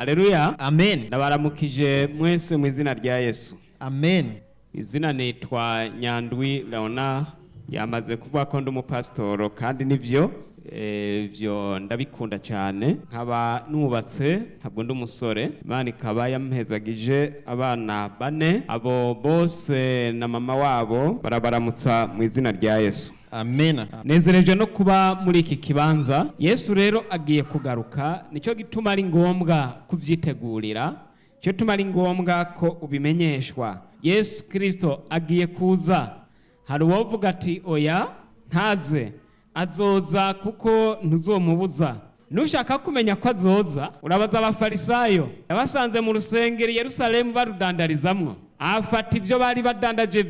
aleluya amen ndabaramukije mwese mu izina rya yesu amen izina nitwa nyandwi leonard yamaze kuvuga ko ndi umupasitoro kandi nivyo eh, vyo ndabikunda cyane nkaba nubatse ntabwo ndi umusore imana ikaba yampezagije abana bane abo bose na mama wabo barabaramutsa mu izina rya yesu amen nezereje no kuba muri iki kibanza yesu rero agiye kugaruka nicyo gituma ari ngombwa kubyitegurira nicyo gituma ari ngombwa ko ubimenyeshwa yesu kirisito agiye kuza hari uwovuga ati oya ntaze azoza kuko ntuzomubuza nushaka kumenya ko azoza urabaza abafarisayo yabasanze mu rusengero i yerusalemu barudandarizamwo afata ibyo bari badandaje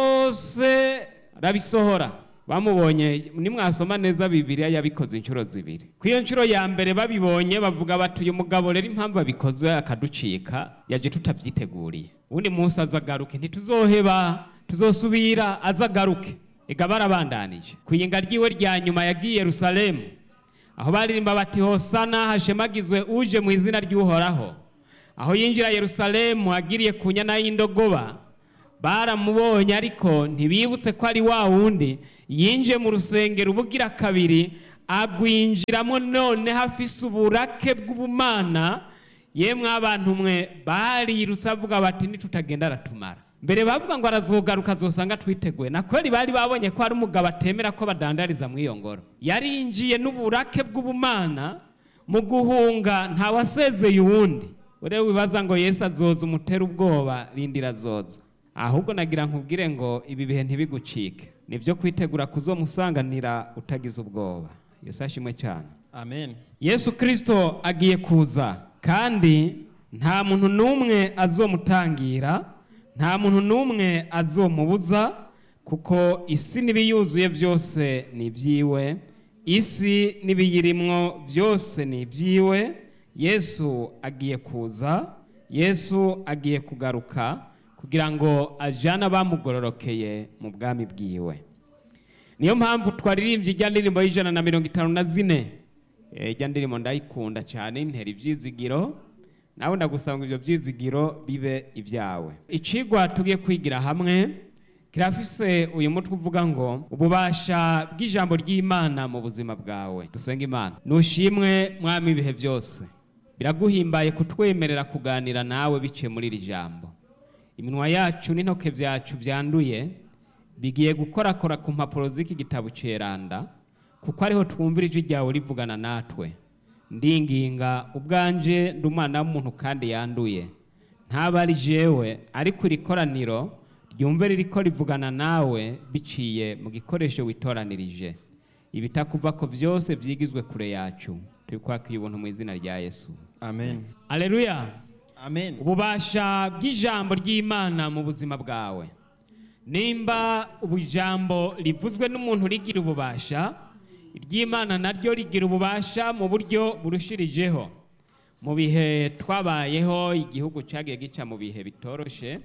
byose arabisohora bamubonye nimwasoma neza bibiliya yabikoze inshuro zibiri ku iyo nshuro ya mbere babibonye bavuga bati uyu mugabo rero impamvu abikoze akaducika yaje tutabyiteguriye ubundi munsi azagaruke ntituzoheba tuzosubira azagaruke ega barabandanije ku iyinga ryiwe rya nyuma yagiye yerusalemu aho baririmba bati hosana hashemagizwe uje mu izina ry'uhoraho aho yinjira yerusalemu agiriye ku nyana y'indogoba baramubonye ariko ntibibutse ko ari wa wundi yinjiye mu rusengero ubugira kabiri agwinjiramo none hafise uburake bw'ubumana yemwe abantu mwe barirutse avuga bati nitutagenda aratumara mbere bavuga ngo arazogaruka azosanga twiteguye na kweli bari babonye ko hari umugabo atemera ko badandariza mu iyo ngoro yarinjiye n'uburake bw'ubumana mu guhunga ntawasezeye uwundi rero wibaza ngo yesu azoza umutera ubwoba rindira azoza ahubwo nagira nkubwire ngo ibi bihe ntibigucike nibyo kwitegura kuzomusanganira utagize ubwoba yesu ashimwe cyane amen yesu kirisito agiye kuza kandi nta muntu n'umwe azomutangira nta muntu n'umwe azomubuza kuko isi n'ibiyuzuye byose ni ibyiwe isi n'ibiyirimwo byose ni ibyiwe yesu agiye kuza yesu agiye kugaruka kugira ngo ajyane abamugororokeye mu bwami bwiwe niyo mpamvu twaririmbye ijya ndirimbo y'ijana na mirongo itanu na zine ijya ndirimbo ndayikunda cyane intera ibyizigiro nawe ndagusanga ibyo byizigiro bibe ibyawe icigwa tugiye kwigira hamwe kirafise uyu mutwe uvuga ngo ububasha bw'ijambo ry'imana mu buzima bwawe dusenga imana nushimwe mwami ibihe byose biraguhimbaye kutwemerera kuganira nawe biciye muri iri jambo iminwa yacu n'intoke byacu byanduye bigiye gukorakora ku mpapuro z'iki gitabo ceranda kuko ariho twumvira ijwi ryawe rivugana natwe ndinginga ubwanje ndi umwana w'umuntu kandi yanduye ntaba ari jewe ariko iri koraniro ryumve ririko rivugana nawe biciye mu gikoresho witoranirije ibitakuva ko byose byigizwe kure yacu turi kwakira ubuntu mu izina rya yesu amen aleluya amen ububasha bw'ijambo ry'imana mu buzima bwawe nimba ijambo rivuzwe n'umuntu rigira ububasha iry'imana naryo rigira ububasha mu buryo burushirijeho mu bihe twabayeho igihugu cyagiye gica mu bihe bitoroshe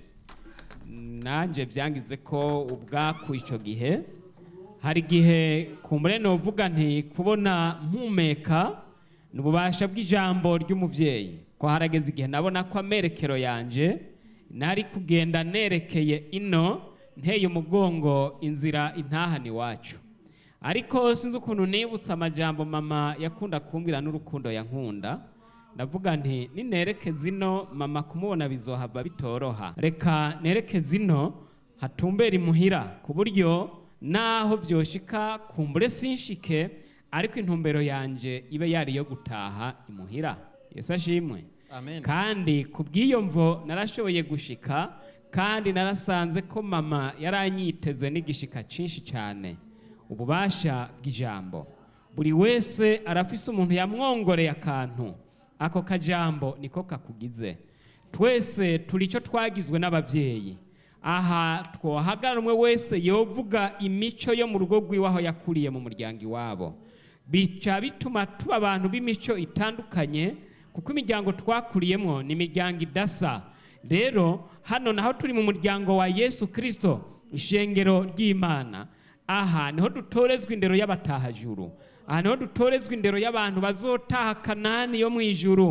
nanjye byangize ko ubwaku icyo gihe hari igihe ku mureno uvuga nti kubona mpumeka ni ububasha bw'ijambo ry'umubyeyi ko harageze igihe nabona ko amerekero yanjye nari kugenda nerekeye ino nteye umugongo inzira intahana iwacu ariko sinzi ukuntu nibutse amajambo mama yakunda kumbwira n'urukundo yankunda ndavuga nti ninereke zino mama kumubona bizohava bitoroha reka nereke zino hatumbera imuhira ku buryo naho byoshika kumbure sinshike ariko intumbero yanjye ibe yari iyo gutaha imuhira yesu ashimwe amen kandi ku bw'iyo mvo narashoboye gushika kandi narasanze ko mama yaranyiteze n'igishika cyinshi cyane ububasha bw'ijambo buri wese arafise umuntu yamwongoreye akantu ako kajambo niko kakugize twese turi icyo twagizwe n'ababyeyi aha twohagara umwe wese yovuga imico yo mu rugo rw'iwe aho yakuriye mu muryango iwabo bica bituma tuba abantu b'imico itandukanye kuko imiryango twakuriyemo ni imiryango idasa rero hano naho turi mu muryango wa yesu kirisito ishengero ry'imana aha niho dutorezwa indero y'abatahajuru aha niho dutorezwa indero y'abantu bazotaha kanani yo mu ijuru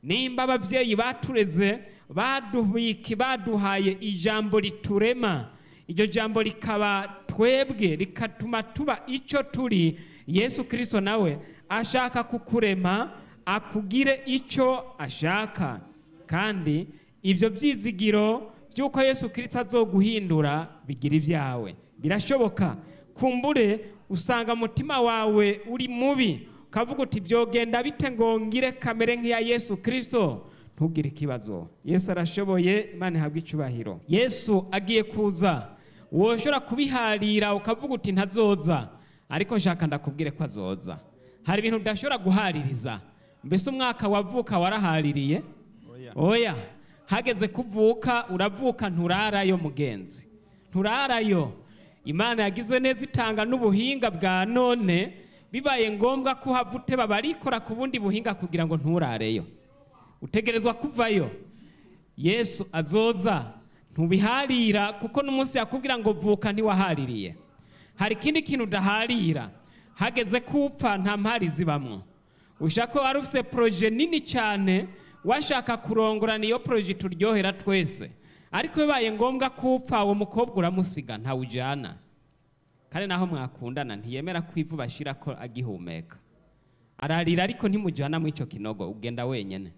nimba ababyeyi batureze baduhiki baduhaye ijambo riturema iryo jambo rikaba twebwe rikatuma tuba icyo turi yesu kirisito nawe ashaka kukurema akugire icyo ashaka kandi ibyo byizigiro by'uko yesu kirisito azoguhindura bigira ibyawe birashoboka kumbure usanga umutima wawe uri mubi ukavuga uti byogenda bite ngo ngire kamere nk'iya yesu kirisito ntugire ikibazo yesu arashoboye imana ihabwa icyubahiro yesu agiye kuza woshobora kubiharira ukavuga uti ntazoza ariko nshaka ndakubwire ko azoza hari ibintu udashobora guhaririza mbese umwaka wavuka warahaririye oya hageze kuvuka uravuka nturarayo mugenzi nturarayo imana yagize neza itanga n'ubuhinga bwa none bibaye ngombwa ko uhava uteba barikora ku bundi buhinga kugira ngo nturareyo utegerezwa kuvayo yesu azoza ntubiharira kuko n'umunsi yakubwira ngo vuka ntiwahaririye hari ikindi kintu udaharira hageze kupfa nta mpari zibamwo ushaka ko wari ufite poroje nini cyane washaka kurongorana iyo poroje turyohera twese ariko bibaye ngombwa kupfa uwo mukobwa uramusiga ntawujyana kandi naho mwakundana ntiyemera ko ivu bashyira ko agihumeka ararira ariko ntimujyana muri icyo kinogo ugenda wenyine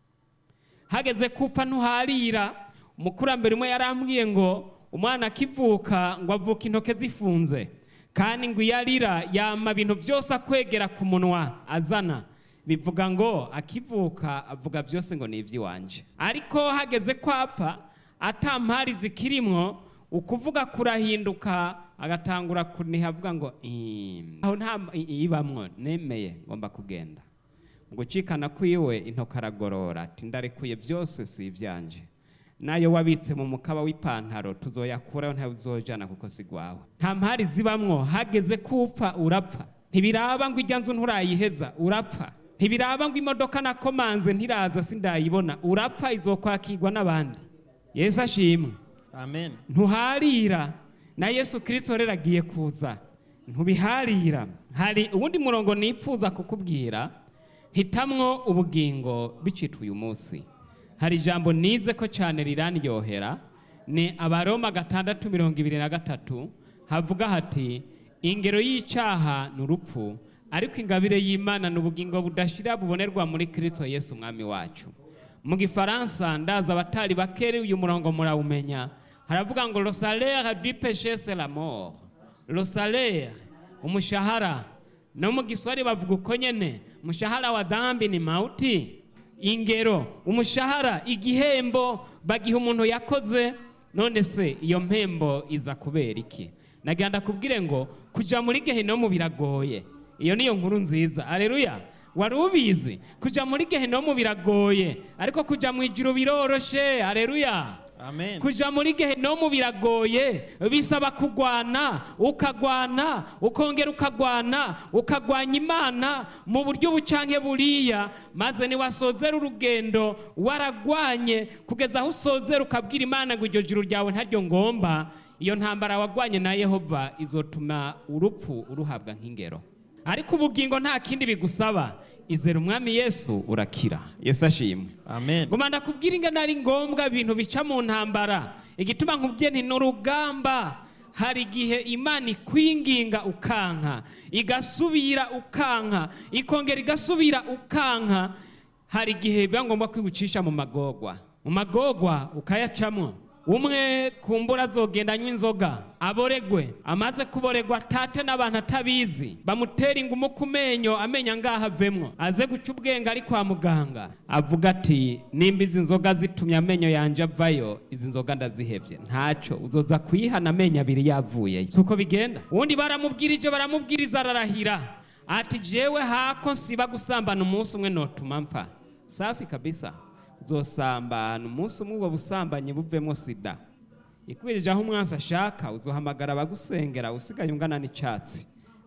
hageze kupfa ntuharira umukurambere umwe yarambwiye ngo umwana akivuka ngo avuke intoke zifunze kandi ngo iyo arira yama ibintu byose akwegera ku munwa azana bivuga ngo akivuka avuga byose ngo ni iby'iwanje ariko hageze ko apfa atampari zikirimwo ukuvuga kurahinduka agatangura kuniha avuga ngo aho nta ibamwo nemeye ngomba kugenda ngo ucikana kwiwe intoki aragorora ati ndarekuye byose si ibyanje nayo wabitse mu mukaba w'ipantaro tuzoyakuraho ntawe uzojana kuko si gwawe nta mpari zibamwo hageze kupfa urapfa ntibiraba ngo ijya nzu nturayiheza urapfa ntibiraba ngo imodoka nakomanze ntiraza sindayibona urapfa izokwakirwa n'abandi yesu ashimwe amen ntuharira na yesu kirisito rero agiye kuza ntubiharira hari uwundi murongo nipfuza kukubwira hitamwo ubugingo bicitwa uyu munsi hari ijambo nize ko cyane rirandyohera ni abaroma gatandatu mirongo ibiri na gatatu havuga hati ingero y'icyaha ni urupfu ariko ingabire y'imana ni ubugingo budashira bubonerwa muri kirisito yesu umwami wacu mu gifaransa ndaza abatari bakeri uyu murongo murawumenya haravuga ngo le salaire du péché c'est la mort le salaire umushahara no mu giswahili bavuga uko nyene umushahara wa dhambi ni mauti ingero umushahara igihembo bagiha umuntu yakoze none se iyo mpembo iza kubera iki nagira ndakubwire ngo kuja muri gehinomu biragoye iyo niyo nkuru nziza aleluya wari ubizi kuja muri gehinomu biragoye ariko kuja mu ijuru biroroshe aleluya amen kuja muri gehinomu biragoye bisaba kugwana ukagwana ukongera ukagwana ukagwanya imana mu buryo bucanke buriya maze niwasozera urugendo waragwanye kugeza aho usozera ukabwira imana ngo iryo juru ryawe ntaryo ngomba iyo ntambara wagwanye na yehova izotuma urupfu uruhabwa nk'ingero ariko ubugingo nta kindi bigusaba izera umwami yesu urakira yesu ashimwe amen ngoma ndakubwira ingano ari ngombwa ibintu bica mu ntambara igituma nkubwiye nti ni urugamba hari igihe imana ikwinginga ukanka igasubira ukanka ikongera igasubira ukanka hari igihe biba ngombwa ko igucisha mu magogwa mu magogwa ukayacamo umwe kumbura azogenda anywa inzoga aboregwe amaze kuboregwa tate n'abantu atabizi bamutera ingumu ku menyo amenya ngaho avemwo aze guca ubwenge ari kwa muganga avuga ati nimba izi nzoga zitumye amenyo yanjye avayo izi nzoga ndazihebye ntacyo uzoza kuyihana amenyo abiri yavuyeyo si uko bigenda ubundi baramubwirije baramubwiriza ararahira ati jewe hako nsiba gusambana umunsi umwe notuma mpfa safi kabisa uzosambana umunsi umwe ubwo busambanyi buvemo sida ikwirije aho umwansi ashaka uzohamagara abagusengera usigaye ungana n'icyatsi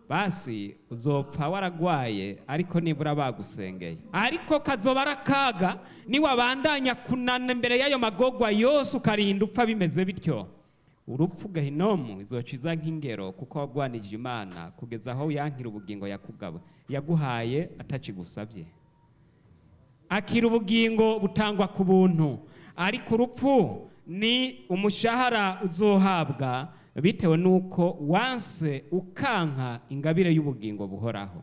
basi uzopfa waragwaye ariko nibura bagusengeye ariko kazoba ari akaga niwabandanya kunana imbere y'ayo magogwa yose ukarinda upfa bimeze bityo urupfu gahinomu izociza nk'ingero kuko wagwanije imana kugeza aho yankira ubugingo yakugaba yaguhaye atakigusabye akira ubugingo butangwa ku buntu ariko urupfu ni umushahara uzohabwa bitewe n'uko wanse ukanka ingabire y'ubugingo buhoraho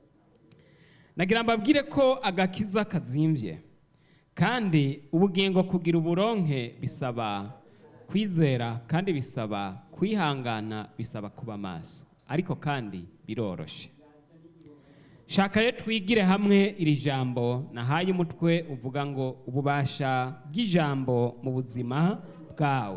nagira mbabwire ko agakiza kazimbye kandi ubugingo kugira uburonke bisaba kwizera kandi bisaba kwihangana bisaba kuba maso ariko kandi biroroshe shaka rero twigire hamwe iri jambo nahaye umutwe uvuga ngo ububasha bw'ijambo mu buzima bwawe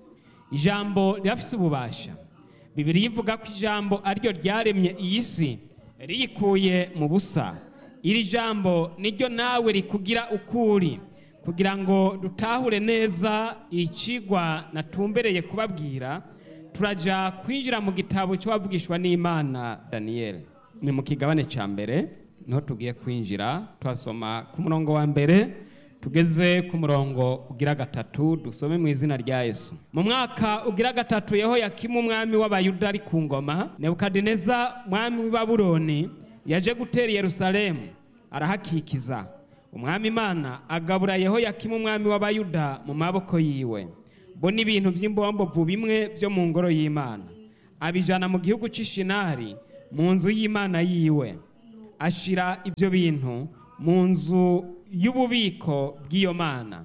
ijambo rirafise ububasha bibiri ivuga ko ijambo ariryo ryaremye iyi si riyikuye mu busa iri jambo niryo nawe rikugira ukuri kugira ngo dutahure neza ikigwa natumbereye kubabwira turaja kwinjira mu gitabo cy'uwavugishwa n'imana daniyeli ni mu kigabane cya mbere niho tugiye kwinjira tuhasoma ku murongo wa mbere tugeze ku murongo ugira gatatu dusome mu izina rya yesu mu mwaka ugira gatatu yeho yakimu umwami w'abayuda ari ku ngoma nebukadineza mwami w'i babuloni yaje gutera i yerusalemu arahakikiza umwami imana agabura yeho yakimu umwami w'abayuda mu maboko yiwe bo n'ibintu by'imbombovu bimwe byo mu ngoro y'imana abijana mu gihugu cy'ishinari mu nzu y'imana yiwe ashira ibyo bintu mu nzu y'ububiko bw'iyo mana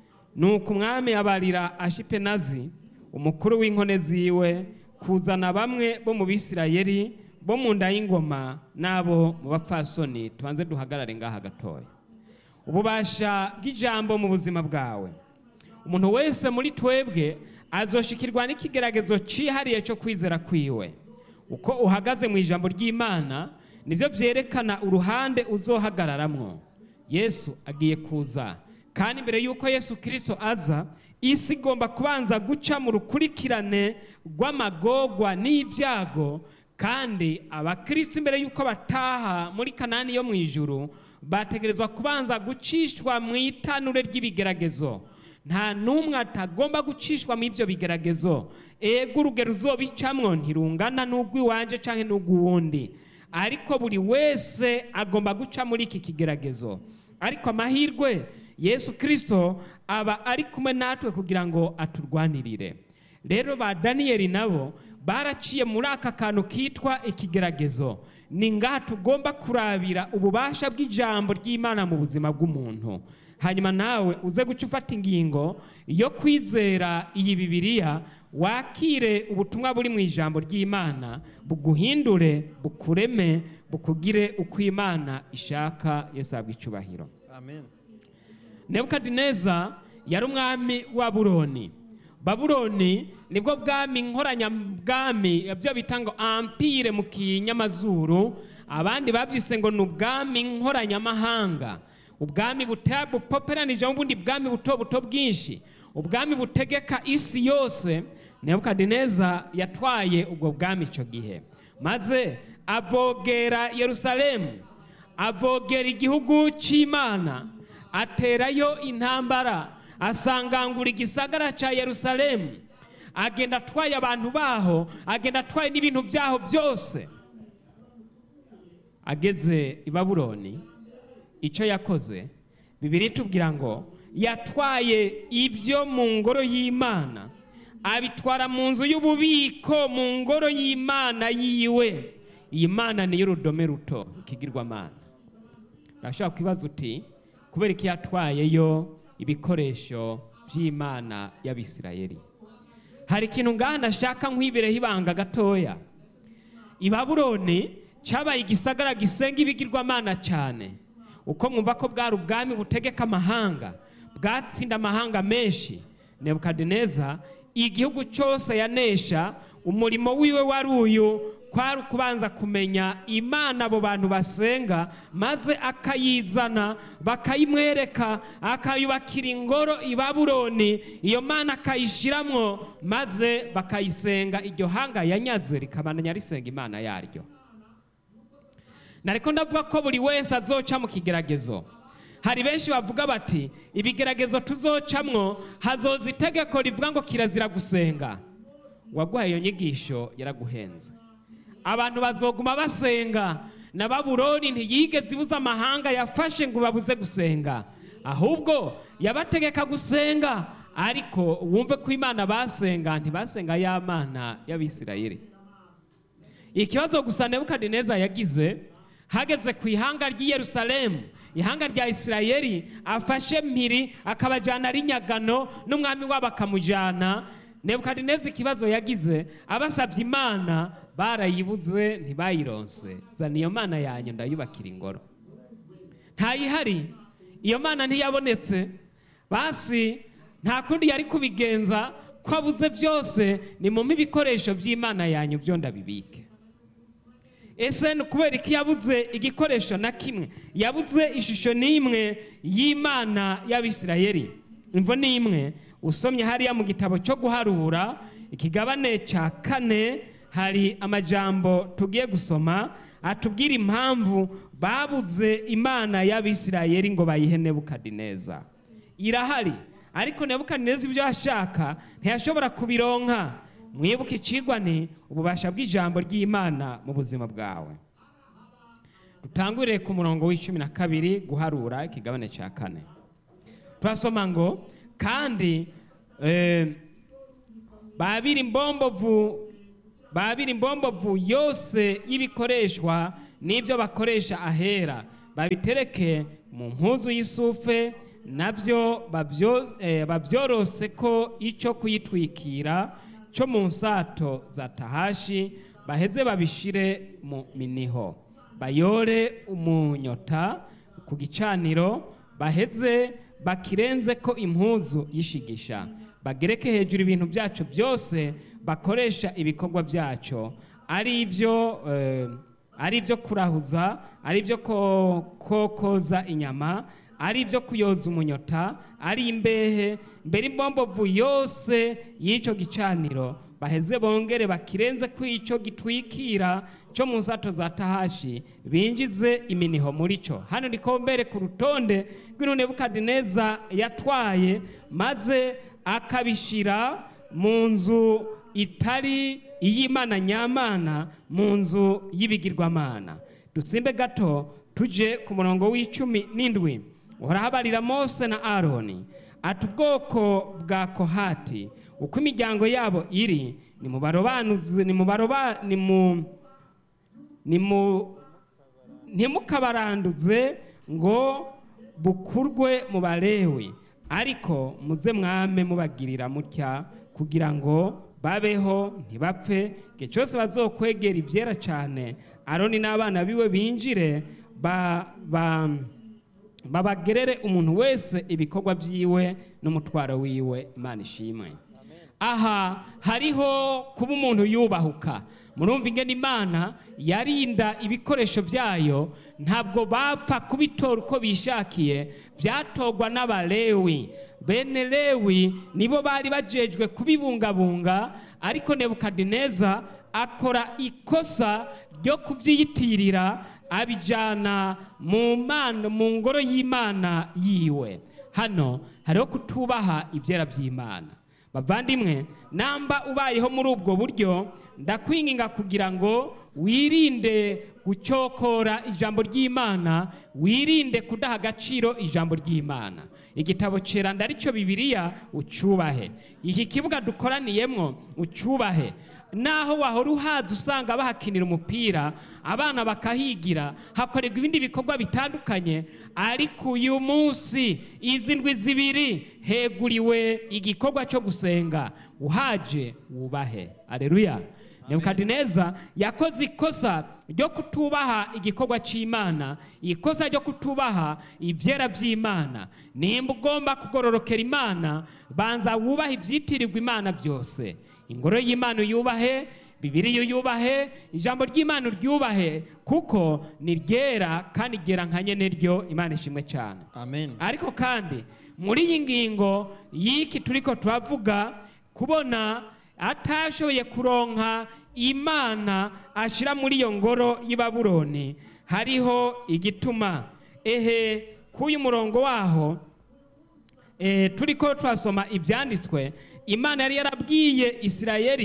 nuko umwami abarira ashipenazi umukuru w'inkone ziwe kuzana bamwe bo mu bisirayeri bo mu nda y'ingoma n'abo mu bapfasoni tubanze duhagarare ngaha gatoya ububasha bw'ijambo mu buzima bwawe umuntu wese muri twebwe azoshikirwa n'ikigeragezo cyihariye cyo kwizera kwiwe uko uhagaze mu ijambo ry'imana nibyo byerekana uruhande uzohagararamwo yesu agiye kuza kandi mbere y'uko yesu kirisito aza isi igomba kubanza guca mu rukurikirane rw'amagogwa n'ibyago kandi abakristo imbere y'uko bataha muri kanani yo mu ijuru bategerezwa kubanza gucishwa mu itanure ry'ibigeragezo nta n'umwe atagomba gucishwa mu ibyo bigeragezo ego urugero uzobicamwo ntirungana n'urw'iwanje cyangwa n'urw'uwundi ariko buri wese agomba guca muri iki kigeragezo ariko amahirwe yesu kirisito aba ari kumwe natwe kugira ngo aturwanirire rero ba daniyeli nabo baraciye muri aka kantu kitwa ikigeragezo ni ngaha tugomba kurabira ububasha bw'ijambo ry'imana mu buzima bw'umuntu hanyuma nawe uze guca ufata ingingo yo kwizera iyi bibiliya wakire ubutumwa buri mu ijambo ry'imana buguhindure bukureme bukugire uko imana ishaka yesu ahabwa icyubahiro Amen. nebukadineza yari umwami wa buroni babuloni nibwo bwami nkoranyabwami byo bita ngo ampire mu kinyamazuru abandi babyise ngo ni ubwami nkoranyamahanga ubwami buta- bupoperanije ubundi bwami buto buto bwinshi ubwami butegeka isi yose nebukadineza yatwaye ubwo bwami icyo gihe maze avogera yerusalemu avogera igihugu cy'imana aterayo intambara asangangura igisagara cya yerusalemu agenda atwaye abantu baho agenda atwaye n'ibintu byaho byose ageze i babuloni icyo yakoze bibiri tubwira ngo yatwaye ibyo mu ngoro y'imana abitwara mu nzu y'ububiko mu ngoro y'imana yiwe iyi mana niyo urudome ruto ikigirwamana urashobora kwibaza uti kubera ko yatwayeyo ibikoresho by'imana y'abisirayeli hari ikintu ngaha nashaka nkwibireho ibanga gatoya i babuloni cyabaye igisagara gisenga ibigirwamana cyane uko mwumva ko bwari ubwami butegeka amahanga bwatsinda amahanga menshi nebukadineza igihugu cyose yanesha umurimo wiwe wari uyu kwari ukubanza kumenya imana abo bantu basenga maze akayizana bakayimwereka akayubakira ingoro i babuloni iyo mana akayishyiramo maze bakayisenga iryo hanga yanyaze rikabandanya risenga imana yaryo nariko ndavuga ko buri wese azoca mu kigeragezo hari benshi bavuga bati ibigeragezo tuzocamwo hazoza itegeko rivuga ngo kirazira gusenga uwaguhaye iyo nyigisho yaraguhenze abantu bazoguma basenga na babuloni ntiyigeze ibuza amahanga yafashe ngo babuze gusenga ahubwo yabategeka gusenga ariko wumve ko imana basenga ntibasenga ya mana y'abisirayeli ikibazo gusa nebukadineza yagize hageze ku ihanga ry'i yerusalemu ihanga rya isirayeli afashe mpiri akabajyana ari nyagano n'umwami wabo akamujyana nebukadineza ikibazo yagize abasabye imana barayibuze ntibayironse zana iyo mana yanjye ndayubakira ingoro ntayihari iyo mana ntiyabonetse basi nta kundi yari kubigenza ko abuze byose ni mu ibikoresho by'imana yanyu byo ndabibike ese ni ukubera ko yabuze igikoresho na kimwe yabuze ishusho n'imwe y'imana y'abisirayeli imvo ni imwe usomye hariya mu gitabo cyo guharura ikigabane cya kane hari amajambo tugiye gusoma atubwira impamvu babuze imana y'abisirayeli ngo bayihe nebukadineza irahari ariko nebukadineza ibyo ashaka ntiyashobora kubironka mwibuke ikigwa ni ububasha bw'ijambo ry'imana mu buzima bwawe dutangurire ku murongo w'icumi na kabiri guharura ikigabane cya kane turasoma ngo kandi babiri imbombovu babiri imbombovu yose y'ibikoreshwa n'ibyo bakoresha ahera babitereke mu mpuzu y'isufe nabyo babyorose ko icyo kuyitwikira cyo mu nsato za tahashi baheze babishire mu miniho bayore umunyota ku gicaniro baheze bakirenze ko impuzu y'ishigisha bagereke hejuru ibintu byacu byose bakoresha ibikorwa byacu ari ibyo ari ibyo kurahuza ari ibyo kokoza inyama ari ibyo kuyoza umunyota ari imbehe mbere imbombovu yose y'icyo gicaniro baheze bongere bakirenze ko icyo gitwikira cyo mu nsato za tahashi binjize iminiho muri cyo hano ni mbere ku rutonde rw'intu nebukadineza yatwaye maze akabishyira mu nzu itari iy'imana nyamana mu nzu y'ibigirwamana dusimbe gato tujye ku murongo w'icumi n'indwi urahabarira mose na aroni ati ubwoko bwa kohati uko imiryango yabo iri ni mu barobanuzi ni mu baroba ni mu ni mu ntimukabaranduze ngo bukurwe mu barewi ariko muze mwame mubagirira mutya kugira ngo babeho ntibapfe igihe cyose bazokwegera ibyera cyane aroni n'abana biwe binjire babagerere umuntu wese ibikorwa byiwe n'umutwaro wiwe imana ishimwe aha hariho kuba umuntu yubahuka murumva ingene imana yarinda ibikoresho byayo ntabwo bapfa kubitora uko bishakiye byatorwa n'abalewi bene lewi nibo bari bajejwe kubibungabunga ariko nebukadineza akora ikosa ryo kubyiyitirira abijyana mu mana mu ngoro y'imana yiwe hano hariho kutubaha ibyera by'imana bavandimwe namba ubayeho muri ubwo buryo ndakwinginga kugira ngo wirinde gucyokora ijambo ry'imana wirinde kudaha agaciro ijambo ry'imana igitabo cyera aricyo bibiliya ucyubahe iki kibuga dukoraniyemo ucyubahe naho wahora uhaza usanga bahakinira umupira abana bakahigira hakorerwa ibindi bikorwa bitandukanye ariko uyu munsi izi ndwi zibiri heguriwe igikorwa cyo gusenga uhaje wubahe areruya nebukadineza yakoze ikosa ryo kutubaha igikorwa cy'imana ikosa ryo kutubaha ibyera by'imana nimba ugomba kugororokera imana banza wubahe ibyitirirwa imana byose ingoro y'imana uyubahe bibiriya uyubahe ijambo ry'imana uryubahe kuko ni ryera kandi ryera nka nyene ryo imana ishimwe cyane amen ariko kandi muri iyi ngingo y'iki turiko turavuga kubona atashoboye kuronka imana ashyira muri iyo ngoro y'i babuloni hariho igituma ehe k'uyu murongo waho eh, turiko turasoma ibyanditswe imana yari yarabwiye isirayeli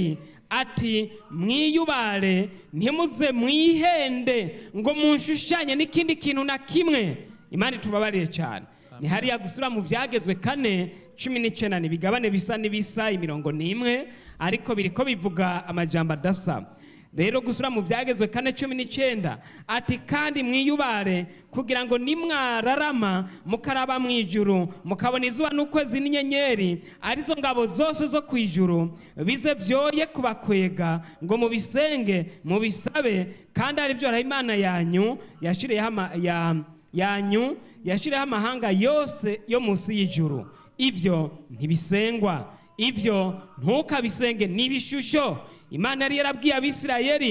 ati mwiyubare ntimuze mwihende ngo munshushanye n'ikindi kintu na kimwe imana itubabarire cyane ni hariya gusura mu byagezwe kane cumi n'icyenda ni ibigabane bisa n'ibisa imirongo n'imwe ariko biri ko bivuga amajambo adasa rero gusura mu byagezwe kane cumi n'icyenda ati kandi mwiyubare kugira ngo nimwararama mukaraba mu ijuru mukabona izuba n'ukwezi n'inyenyeri arizo ngabo zose zo ku ijuru bize byoye kubakwega ngo mubisenge mubisabe kandi ari byo imana yanyu yashiriyeho ama- ya- yanyu yashiriyeho amahanga yose yo munsi y'ijuru ibyo ntibisengwa ibyo ntukabisenge n'ibishusho imana yari yarabwiye abisirayeli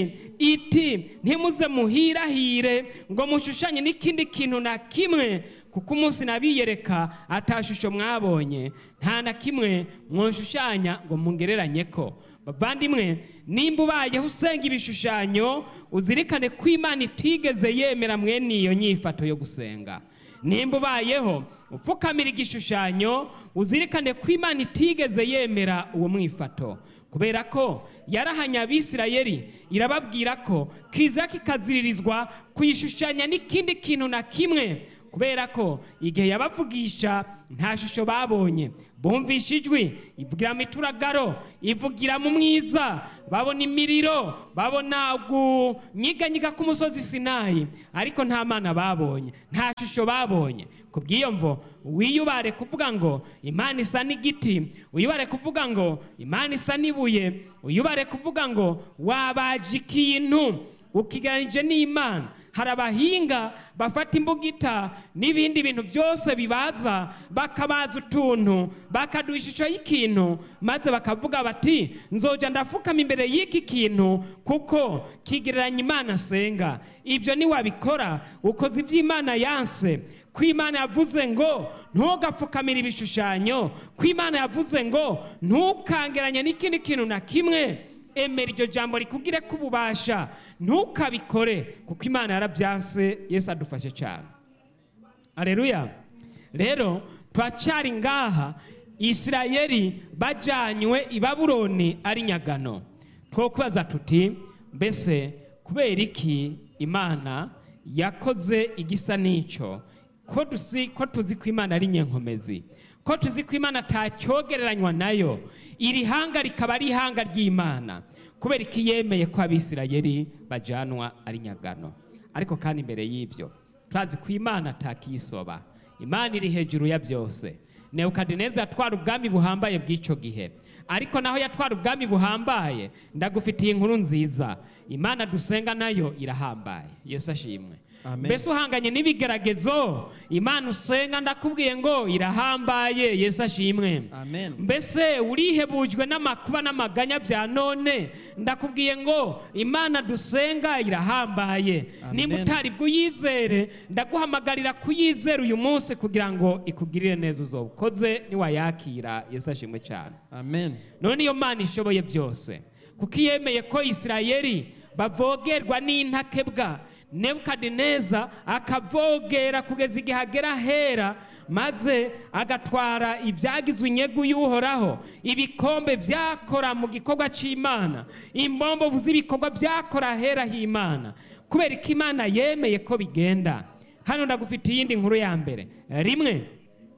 iti ntimuze muhirahire ngo mushushanye n'ikindi kintu na kimwe kuko umunsi nabiyereka atashusho mwabonye nta na kimwe mwoshushanya ngo mungereranye ko bavandimwe nimba ubayeho usenga ibishushanyo uzirikane ko imana itigeze yemera mwene iyo nyifato yo gusenga nimba ubayeho upfukamira igishushanyo uzirikane ko imana itigeze yemera uwo mwifato kubera ko yarahanye abisirayeli irababwira ko kiza kikaziririzwa kuyishushanya n'ikindi kintu na kimwe kubera ko igihe yabavugisha nta shusho babonye bumvisha ijwi ivugira mu ituragaro ivugira mu mwiza babona imiriro babona kunyiganyiga k'umusozi sinayi ariko nta mana babonye nta shusho babonye ku bw'iyo mvo wiyubare kuvuga ngo imana isa n'igiti wiyubare kuvuga ngo imana isa n'ibuye wiyubare kuvuga ngo wabaje ikintu ukiganije n'imana hari abahinga bafata imbugita n'ibindi bintu byose bibaza bakabaza utuntu bakaduha ishusho y'ikintu maze bakavuga bati nzoja ndafukama imbere y'iki kintu kuko kigereranya imana asenga ibyo niwabikora ukoze iby'imana yanse ko imana yavuze ngo ntugapfukamire ibishushanyo ko imana yavuze ngo ntukangeranye n'ikindi kintu na kimwe emera iryo jambo rikubwire ko ububasha ntukabikore kuko imana yarabyanse yesu adufashe cyane areruya rero turacyari ngaha isirayeli bajyanywe i babuloni ari nyagano two kubaza tuti mbese kubera iki imana yakoze igisa n'icyo ko dusi ko tuzi ko imana ari nyenkomezi ko tuzi ko imana atacyogereranywa nayo iri hanga rikaba ari ihanga ry'imana kubera ko yemeye ko abisirayeli bajyanwa ari nyagano ariko kandi imbere y'ibyo turazi ko imana atakiyisoba imana iri hejuru ya byose nebukadineza yatwara ubwami buhambaye bw'icyo gihe ariko naho yatwara ubwami buhambaye ndagufitiye inkuru nziza imana dusenga nayo irahambaye yesu ashimwe Amen. mbese uhanganye n'ibigeragezo imana usenga ndakubwiye ngo irahambaye yesu ashimwe Amen. mbese urihebujwe n'amakuba n'amaganya bya none ndakubwiye ngo imana dusenga irahambaye Amen. nimba utari bwuyizere ndaguhamagarira kuyizera uyu munsi kugira ngo ikugirire neza uzoba ukoze niwayakira yesu ashimwe cyane Amen. none iyo mana ishoboye byose kuko iyemeye ko isirayeli bavogerwa n'intakebwa nebukadineza akavogera kugeza igihe agera hera maze agatwara ibyagizwe inyegu y'uhoraho ibikombe byakora mu gikorwa cy'imana imbombovu z'ibikorwa byakora hera h'imana kubera ko imana yemeye ko bigenda hano ndagufite iyindi nkuru ya mbere rimwe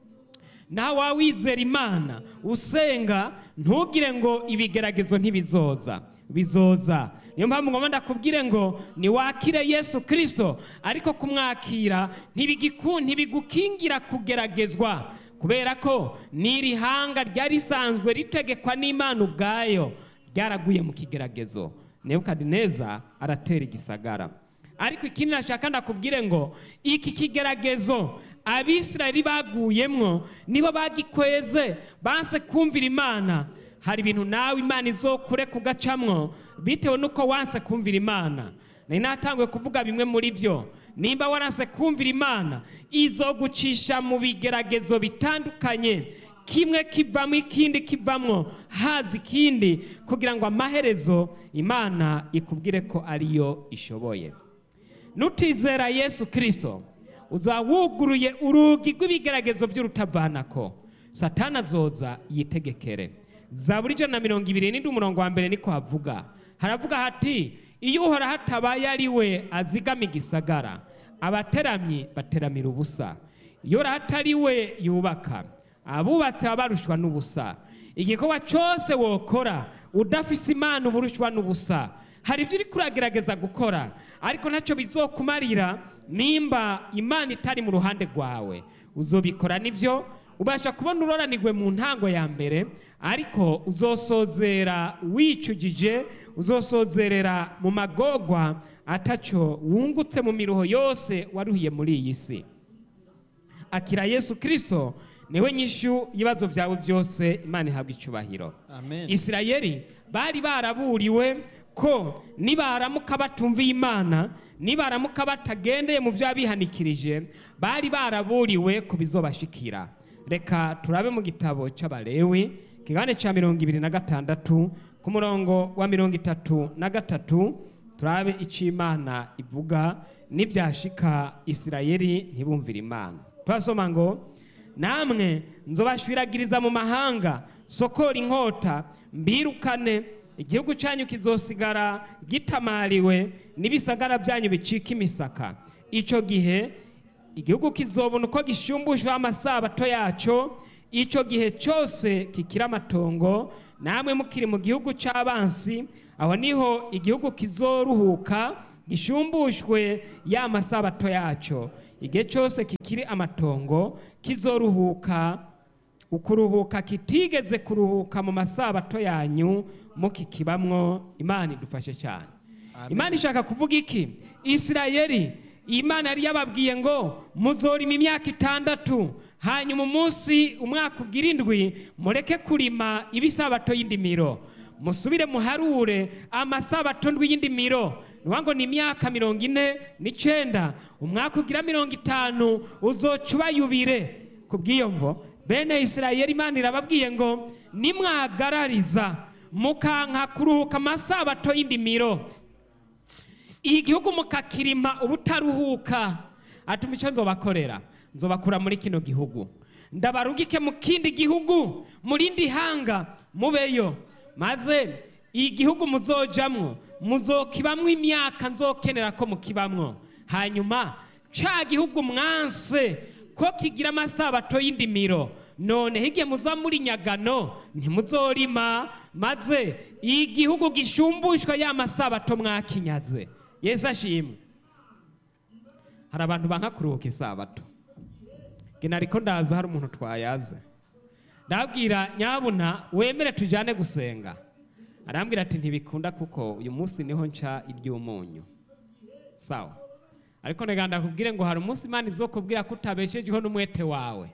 nawe waba wizera imana usenga ntugire ngo ibigeragezo ntibizoza bizoza niyo mpamvu ngomba ndakubwire ngo niwakire yesu kirisito ariko kumwakira ntibigiku- ntibigukingira kugeragezwa kubera ko n'iri hanga ryari risanzwe ritegekwa n'imana ubwayo ryaraguye mu kigeragezo nebukadineza aratera igisagara ariko ikindi nashaka ndakubwire ngo iki kigeragezo abisirayeli baguyemwo nibo bagikweze banse kumvira imana hari ibintu nawe imana izokure kugacamwo bitewe n'uko wanse kumvira imana nari natanguye kuvuga bimwe muri byo nimba waranse kumvira imana izogucisha mu bigeragezo bitandukanye kimwe kivamo ikindi kivamwo haza ikindi kugira ngo amaherezo imana ikubwire ko ariyo ishoboye nutizera yesu kirisito uzawuguruye urugi rw'ibigeragezo by'urutavanako satana azoza yitegekere zaburi ijana na mirongo ibiri n'indi umurongo wa mbere niko havuga haravuga hati iyo uhora hatabaye ari we azigama igisagara abateramyi bateramira ubusa iyo hatari we yubaka abubatsi baba barushwa n'ubusa igikorwa cyose wokora udafise imana uba urushwa n'ubusa hari ibyo uri kuragerageza gukora ariko ntacyo bizokumarira nimba imana itari mu ruhande rwawe uzobikora nibyo ubasha kubona uroranirwe mu ntango ya mbere ariko uzosozera wicujije uzosozerera mu magogwa atacyo wungutse mu miruho yose waruhiye muri iyi si akira yesu kirisito niwe nyishu ibibazo byawe byose imana ihabwa icyubahiro amen isirayeli bari baraburiwe ko nibaramuka batumviye imana nibaramuka batagendeye mu byo bihanikirije bari baraburiwe ku bizobashikira reka turabe mu gitabo cy'abalewi kigane cya mirongo ibiri na gatandatu ku murongo wa mirongo itatu na gatatu turabe icyo imana ivuga n'ibyashika isirayeli ntibumvire imana turasoma ngo namwe nzobashwiragiriza mu mahanga sokora inkota mbirukane igihugu cyanyu kizosigara gitamariwe n'ibisagara byanyu bicika imisaka icyo gihe igihugu kizobona uko gishyumbushwa amasabato yacyo icyo gihe cyose kikira amatongo namwe mukiri mu gihugu cy'abansi aho niho igihugu kizoruhuka gishyumbushwe ya masabato yacyo igihe cyose kikiri amatongo kizoruhuka ukuruhuka kitigeze kuruhuka mu masabato yanyu mukikibamwo imana idufashe cyane Amen. imana ishaka kuvuga iki isirayeli imana yari yababwiye ngo muzorima imyaka itandatu hanyuma umunsi umwaka ugira indwi mureke kurima ibisabato y'indimiro musubire muharure amasabato ndwi y'indimiro niyo ngo ni imyaka mirongo ine n'icyenda umwaka ugira mirongo itanu uzoca ubayubire ku bw'iyo mvo bene isirayeli imana irababwiye ngo nimwagarariza mukanka kuruhuka amasabato y'indimiro igihugu mukakirima ubutaruhuka atuma icyo nzobakorera nzobakura muri kino gihugu ndabarugike mu kindi gihugu mu rindi hanga mubeyo maze igihugu muzojamwo muzokibamwo imyaka nzokenera ko mukibamwo hanyuma ca gihugu mwanse ko kigira amasabato y'indimiro none higiye muza muri nyagano ntimuzorima maze igihugu gishumbushwa ya masabato mwakinyaze yesu ashimwe hari abantu banka kuruhuka isabato gena ariko ndaza hari umuntu twayaze ndabwira nyabuna wemere tujyane gusenga arambwira ati ntibikunda kuko uyu munsi niho nca iry'umunyu sawa ariko nega ndakubwire ngo hari umunsi imana izokubwira ko utabeshejeho n'umwete wawe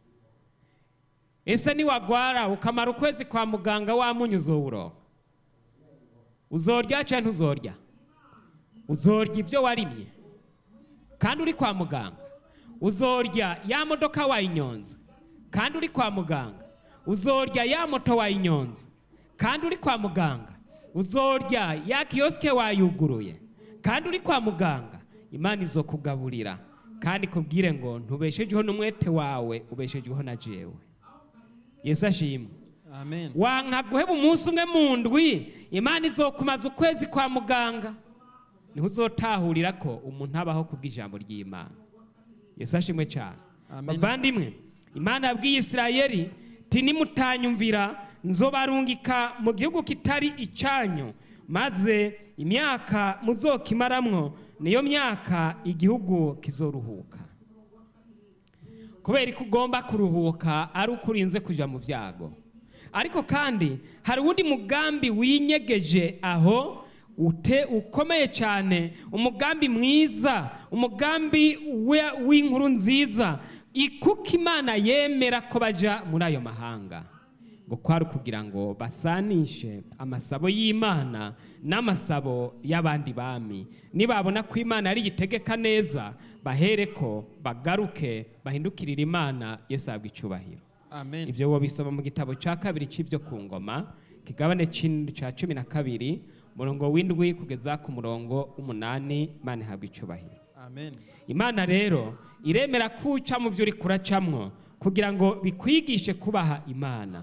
ese niwagwara ukamara ukwezi kwa muganga wamunyu uzowuronka uzorya cyangwa ntuzorya uzorya ibyo warimye kandi uri kwa muganga uzorya ya modoka wayinyonze kandi uri kwa muganga uzorya ya moto wayinyonze kandi uri kwa muganga uzorya ya kiyosike wayuguruye kandi uri kwa muganga imana izokugaburira kandi kubwire ngo ntubeshejeho n'umwete wawe ubeshejeho na jewe yesu ashimwe amen wanka guheba umunsi umwe mu ndwi imana izokumaza ukwezi kwa muganga niho uzotahurira ko umuntu abaho kubw'ijambo ry'imana yesu ashimwe cyane Amen. bavandimwe imana yabwiye isirayeli ti nimutanyumvira nzobarungika mu gihugu kitari icyanyu maze imyaka muzokimaramwo niyo myaka igihugu kizoruhuka kubera ko ugomba kuruhuka ari uko urinze kujya mu byago ariko kandi hari uwundi mugambi winyegeje aho ute ukomeye cyane umugambi mwiza umugambi we- w'inkuru nziza ikuko imana yemera ko bajya muri ayo mahanga ngo kwari ukugira ngo basanishe amasabo y'imana n'amasabo y'abandi bami nibabona ko imana ari igitegeka neza bahere ko bagaruke bahindukirire imana yesu ahabwa icyubahiro amen ibyo wowe bisoma mu gitabo cya kabiri cy'ibyo ku ngoma kigabane c'in- ca cumi na kabiri umurongo w'indwi kugeza ku murongo w'umunani imana ihabwa icyubahiro amen imana rero iremera ko uca mu byo uri kuracamwo kugira ngo bikwigishe kubaha imana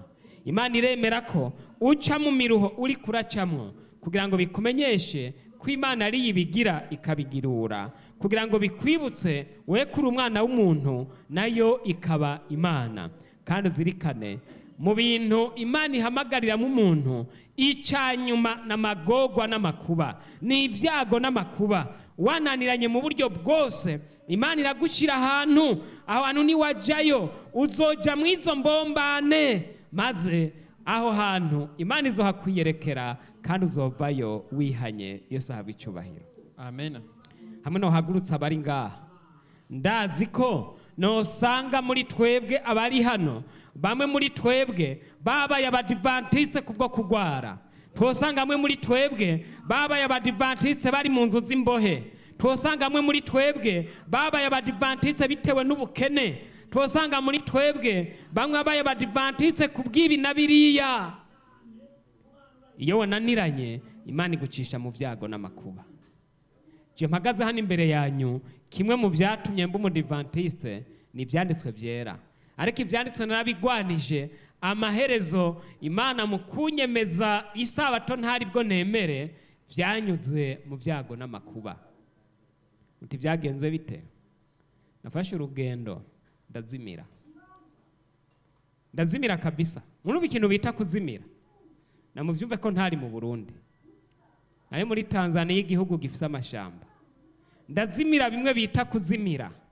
imana iremera ko uca mu miruho uri kuracamwo kugira ngo bikumenyeshe ko imana ari ibigira ikabigirura kugira ngo bikwibutse we kuri umwana w'umuntu nayo ikaba imana kandi uzirikane mu bintu imana ihamagarira mu muntu icanyuma n'amagorwa n'amakuba ni ibyago n'amakuba wananiranye mu buryo bwose imana iragushyira ahantu aho hantu niwajyayo uzoja mu izo mbombane maze aho hantu imana izohakwiyerekera kandi uzovayo wihanye yose haba icyubahiro amen hamwe n'uhagurutse abari ngaha ndazi ko nosanga muri twebwe abari hano bamwe muri twebwe babaye abadivantisite kubwo kurwara twosanga amwe muri twebwe babaye abadivantisite bari mu nzu z'imbohe twosanga amwe muri twebwe babaye abadivantisite bitewe n'ubukene twosanga muri twebwe bamwe babaye abadivantisite ku bw'ibi na biriya iyo wananiranye imana igucisha mu byago n'amakuba je mpagaze hano imbere yanyu kimwe mu byatumye mba umudivantisite ni ibyanditswe byera ariko ibyanditswe narabigwanije amaherezo imana mu kunyemeza isabato ntari bwo nemere byanyuze mu byago n'amakuba uti byagenze bite nafashe urugendo ndazimira ndazimira kabisa murumva ikintu bita kuzimira namubyumve ko ntari mu burundi nari muri tanzania igihugu gifite amashamba ndazimira bimwe bita kuzimira